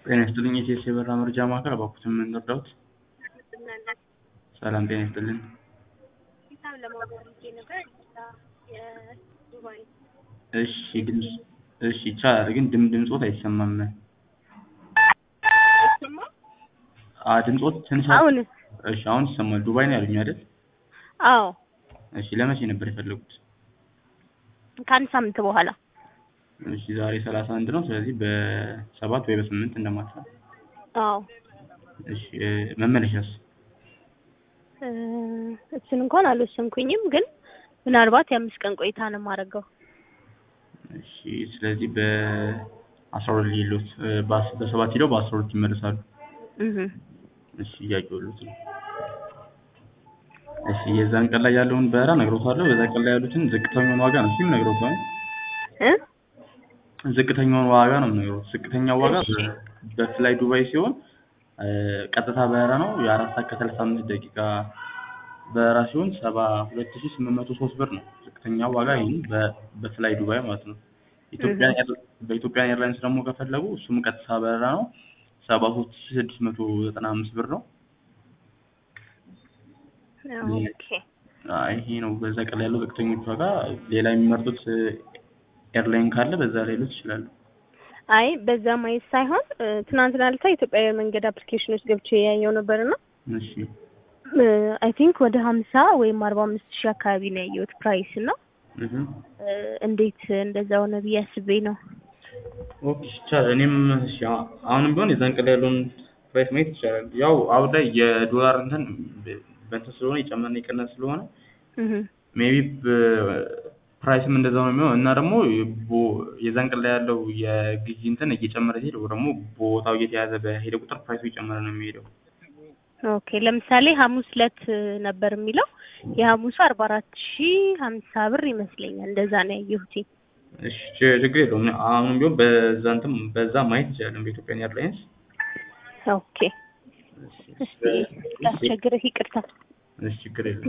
ጤና ይስጥልኝ የኢቲኤስ የበረራ መረጃ ማዕከል እባክዎትን ምን ልርዳዎት? ሰላም ጤና ይስጥልን። ሂሳብ ለማወቅ ፈልጌ ነበር። የዱባይ እሺ ድምፅ እሺ ይቻላል ግን ድም ድምፆት አይሰማም። አይሰማ አ ድምፆት ትንሽ አሁን እሺ አሁን ይሰማል። ዱባይ ነው ያሉኝ አይደል? አዎ እሺ ለመቼ ነበር የፈለጉት? ከአንድ ሳምንት በኋላ እሺ ዛሬ ሰላሳ አንድ ነው። ስለዚህ በሰባት ወይ በስምንት እንደማታ። አዎ እሺ እ መመለሻስ? እ እሱን እንኳን አልወሰንኩኝም፣ ግን ምናልባት የአምስት ቀን ቆይታ ነው የማደርገው። እሺ ስለዚህ በአስራ ሁለት ሌሎት በሰባት ሄደው በአስራ ሁለት ይመለሳሉ። እህ እሺ እያየሁልዎት ነው። እሺ የዛን ቀን ላይ ያለውን በረራ እነግርዎታለሁ። በዛ ቀን ላይ ያሉትን ዝቅተኛውን ዋጋ ነው እሱም እነግርዎታለሁ። እ ዝቅተኛውን ዋጋ ነው የምነግርዎት። ዝቅተኛው ዋጋ እሺ። በፍላይ ዱባይ ሲሆን እ ቀጥታ በረራ ነው የአራት ሰዓት ከሰላሳ አምስት ደቂቃ በረራ ሲሆን ሰባ ሁለት ሺህ ስምንት መቶ ሶስት ብር ነው ዝቅተኛው ዋጋ ይሄን በ- በፍላይ ዱባይ ማለት ነው። ኢትዮጵያ ኤር- በኢትዮጵያ ኤርላይንስ ደግሞ ከፈለጉ እሱም ቀጥታ በረራ ነው ሰባ ሶስት ሺህ ስድስት መቶ ዘጠና አምስት ብር ነው። ኦኬ አይ ይሄ ነው በዛ ቀን ላይ ያለው ዝቅተኞቹ ዋጋ። ሌላ የሚመርጡት እ ኤርላይን ካለ በዛ ላይ ሊሉት ይችላሉ። አይ በዛ ማየት ሳይሆን እ ትናንትና ዕለት ኢትዮጵያ አየር መንገድ አፕሊኬሽን ውስጥ ገብቼ ያየው ነበርና እሺ አይ ቲንክ ወደ ሀምሳ ወይም አርባ አምስት ሺህ አካባቢ ነው ያየሁት ፕራይስ እና እህ እ እንዴት እንደዛ ሆነ ብዬ አስቤ ነው። ኦኬ ይቻላል። እኔም እሺ አ- አሁንም ቢሆን የዛን ቀን ላይ ያለውን ፕራይስ ማየት ይቻላል። ያው አሁን ላይ የዶላር እንትን በ- በእንትን ስለሆነ የጨመረና የቀነሰ ስለሆነ እህ ሜቢ ፕራይስም እንደዛው ነው የሚሆነው እና ደግሞ ቦ- የዛን ቀን ላይ ያለው የግዢ እንትን እየጨመረ ሲሄድ ወይ ደግሞ ቦታው እየተያዘ በሄደ ቁጥር ፕራይሱ እየጨመረ ነው የሚሄደው። ኦኬ ለምሳሌ ሐሙስ ዕለት ነበር የሚለው የሐሙሱ አርባ አራት ሺህ ሀምሳ ብር ይመስለኛል እንደዛ ነው ያየሁት። እሺ ች- ችግር የለውም። አሁንም ቢሆን በዛ እንትን በዛ ማየት ይቻላል በኢትዮጵያን ኤርላይንስ። ኦኬ እስቲ ላስቸግርህ ይቅርታ። እሺ ችግር የለም።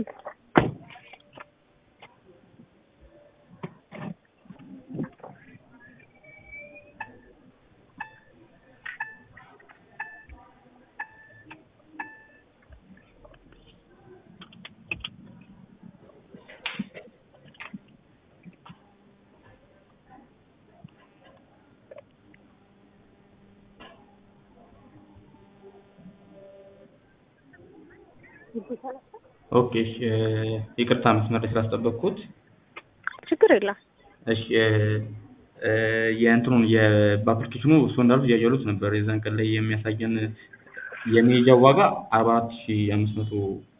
ኦኬ እሺ እ ይቅርታ መስመር ላይ ስላስጠበቅኩት። ችግር የለም። እሺ እ እ የእንትኑን የ በአፕሊኬሽኑ እሱ እንዳሉት እያየሁት ነበር። የዛን ቀን ላይ የሚያሳየን የመሄጃው ዋጋ አርባ አራት ሺህ አምስት መቶ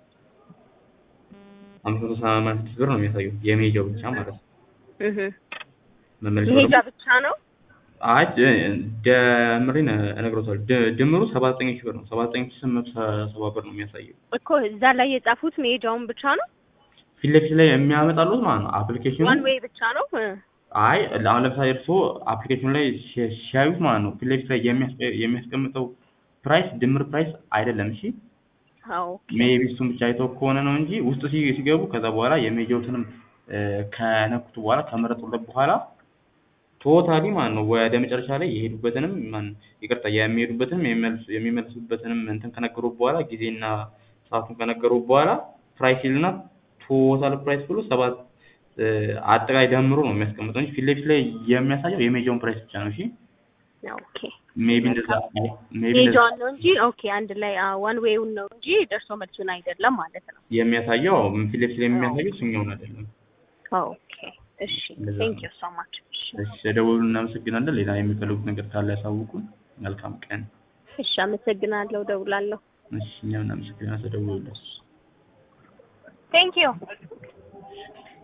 አምስት መቶ ሰማንያ ስድስት ብር ነው የሚያሳየው የመሄጃው ብቻ ማለት ነው። እህ መመለሻው መሄጃ ደግሞ ብቻ ነው? አይ ደ- ደምሬን እነግሮታለሁ። ድ- ድምሩ ሰባ ዘጠኝ ሺህ ብር ነው። ሰባ ዘጠኝ ሺህ ስምንት መቶ ሰባ ብር ነው የሚያሳየው። እኮ እዛ ላይ የጻፉት መሄጃውን ብቻ ነው? ፊት ለፊት ላይ የሚያመጣሉት ማለት ነው አፕሊኬሽኑ ዋን ዌይ ብቻ ነው? እ አይ አሁን ለምሳሌ እርስዎ አፕሊኬሽኑ ላይ ሲ- ሲያዩት ማለት ነው ፊት ለፊት ላይ የሚያስ- የሚያስቀምጠው ፕራይስ ድምር ፕራይስ አይደለም። እሺ አዎ ሜቢ እሱን ብቻ አይተው ከሆነ ነው እንጂ ውስጥ ሲ- ሲገቡ ከዛ በኋላ የሜጀውትንም እ ከነኩት በኋላ ከመረጡለት በኋላ ቶታሊ ማለት ነው ወደ መጨረሻ ላይ የሄዱበትንም ማን ይቅርታ የሚሄዱበትንም የሚመልሱ- የሚመልሱበትንም እንትን ከነገሩ በኋላ ጊዜና ሰዓቱን ከነገሩ በኋላ ፕራይስ ይልና ቶታል ፕራይስ ብሎ ሰባት እ አጠቃላይ ደምሮ ነው የሚያስቀምጠው እንጂ ፊት ለፊት ላይ የሚያሳየው የሜጃውን ፕራይስ ብቻ ነው። እሺ ኦኬ ሜቢ እንደዛ ሜቢ እንደዛ መሄጃውን ነው እንጂ ኦኬ አንድ ላይ ዋን ዌውን ነው እንጂ ደርሶ መልሱን አይደለም ማለት ነው። የሚያሳየው ፊት ለፊት ላይ የሚያሳየው እሱኛውን አይደለም። ኦኬ እሺ እንደዛ ቴንክ ነው። ዩ ሶ ማች እሺ እሺ ደውሉ፣ እናመሰግናለን። ሌላ የሚፈልጉት ነገር ካለ ያሳውቁን። መልካም ቀን። እሺ አመሰግናለሁ ደውላለሁ እሺ እኛም እናመሰግናለን። ተደውሉልን። ቴንክ ዩ